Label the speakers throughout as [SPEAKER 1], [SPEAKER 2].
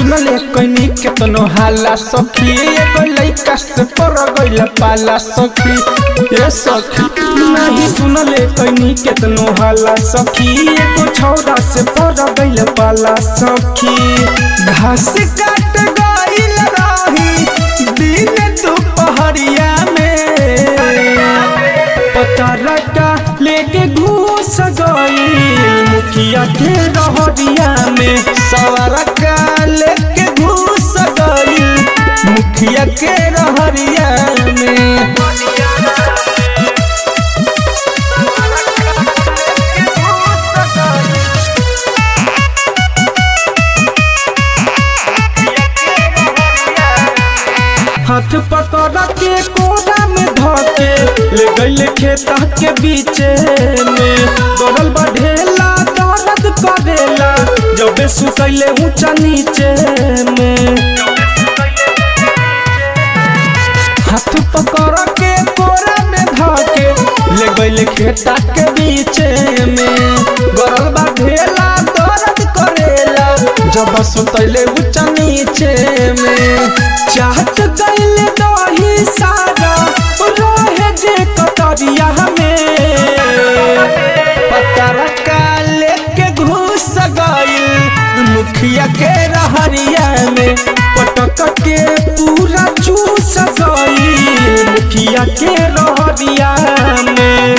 [SPEAKER 1] सुनले कनी केतनो हाला सखी एगो लइका से पर गइल पाला सखी ए सखी नहीं सुनले कनी केतनो हाला सखी एगो छौरा से पर गइल पाला सखी घास काट गइल रही दिन दुपहरिया में पता लगा लेके घुस गई मुखिया के रहरिया में सवार का लेके घुस गई मुखिया के रहरिया में हाथ पकड़ के कोरा में धके ले गइल खेता के बीचे में दौड़ल बढ़ेला दर्द करेला जबे सुतैले ऊंचा नीचे में हाथ पकड़ के कोरा में धके ले गइल खेता के बीचे में गरल बढ़ेला दर्द करेला जब सुतैले ऊंचा नीचे में चाहत गइल दही सारा रहे जे कटरिया में पतर का लेके घुस गइल मुखिया के रहरिया में पटक के पूरा चूस गइल मुखिया के रहरिया में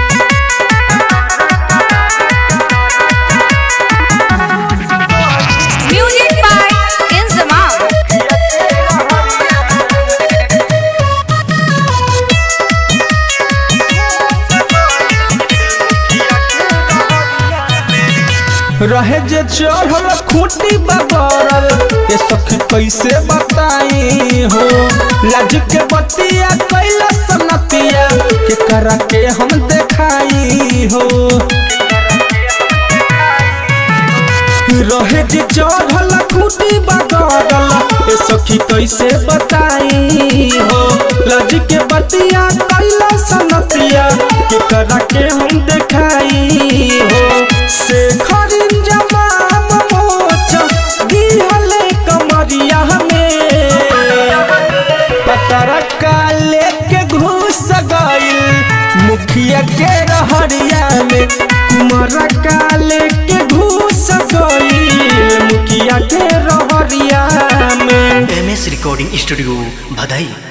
[SPEAKER 2] Music by Inzamam.
[SPEAKER 1] रहे जे चढ़ल खूटी बगरल ये सखी कैसे बताई हो लाज के बतिया कैला सनतिया के करा के हम देखाई हो रहे जे चढ़ल खूटी बगरल ये सखी कैसे बताई हो लाज के बतिया कैला सनतिया के करा के हम देखाई हो से खरिन जमाम मोच दिहले कमरिया में पतर का लेके घुस गइल मुखिया के रहरिया में कुमार का लेके घुस गइल मुखिया के रहरिया में
[SPEAKER 3] एम एस रिकॉर्डिंग स्टूडियो भदई